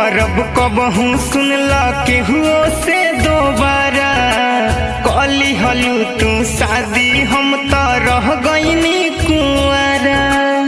करब कबहू सुनल केहू से दोबारा कली हलू तू शादी हम तो रह गईनी कुआरा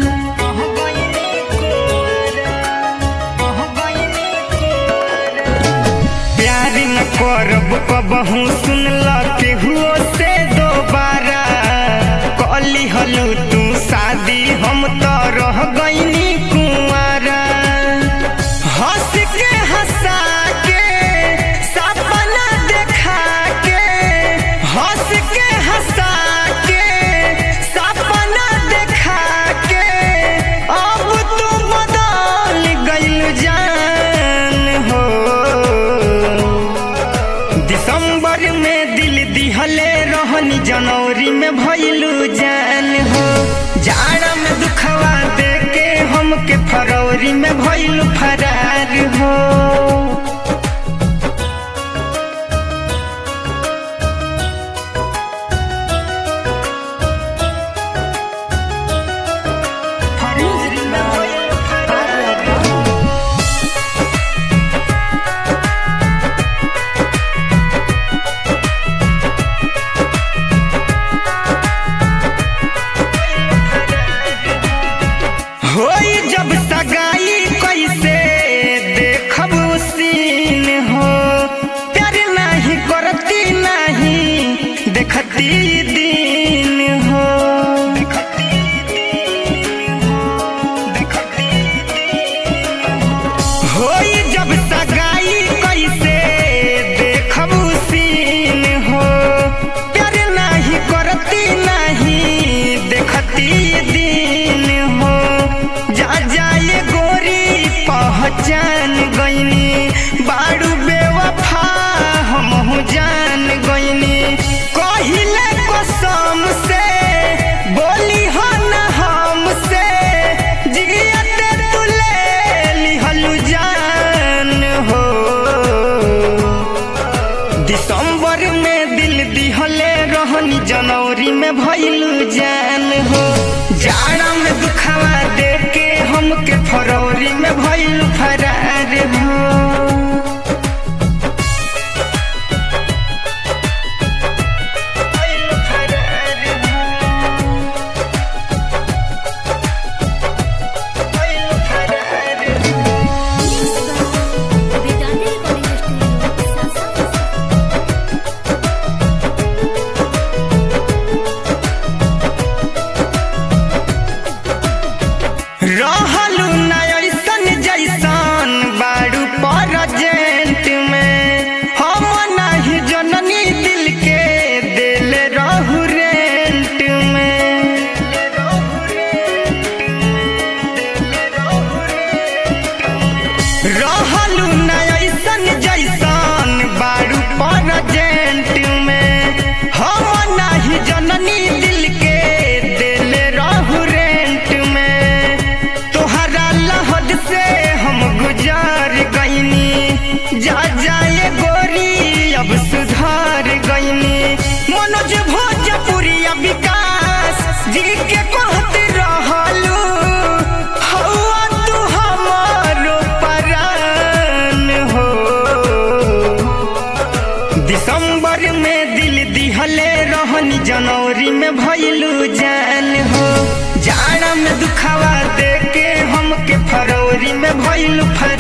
प्यार न करब कबहू सुनल केहू से दोबारा कली हलू तू शादी हम तो रह गईनी कुआरा हंस के हंसा के सपना देखा के हंस के हंसा के सपना देखा के अब तू बदल गइल जान हो दिसंबर में दिल दिहले रहनी जनवरी में भइलू जान हो जाड़ा में दुखवा दे के हमके फरवरी में भइलू फरार हो फरवरी में भइलू फरार हो होई जब सगाई कैसे देखब सीन हो प्यार नाही करती नहीं देखती दिन हो होई जब सगाई कैसे देखब सीन हो प्यार नाही करती नहीं देखती दिन हो जा जाए गोरी पहचान गईनी बारू बेवफा हम जान गईनी कहिले कसम से बोली हो न हमसे जियते तू ले लिहलू जान हो दिसंबर में दिल दिहले रहनी जनवरी में भइलू जान हो जाड़ा में दुखावा दे के हमके फरवरी में भइलू फरार हो भइलू फरार हो। भइलू फरार हो। Vedante Recording Studio, Sasa. रहलू न ऐसन जैसन बारू परजेंट में हम नहीं जननी दिल के दिल रहू रेंट में रहलू न ऐसन जैसन बारू परजेंट में हम नहीं जननी दिल के दिल रहू रेंट में तोहरा लहद से हम गुजार गईनी जा जाए गोरी अब सुधार गईनी मनोज भोजपुरी विकास जी के कहत रहलू हौआ तू हमारो परान हो दिसंबर में दिल दिहले रहनी जनवरी में भइलू जान हो जाड़ा में दुखावा दे के हमके फरवरी में भइलू फर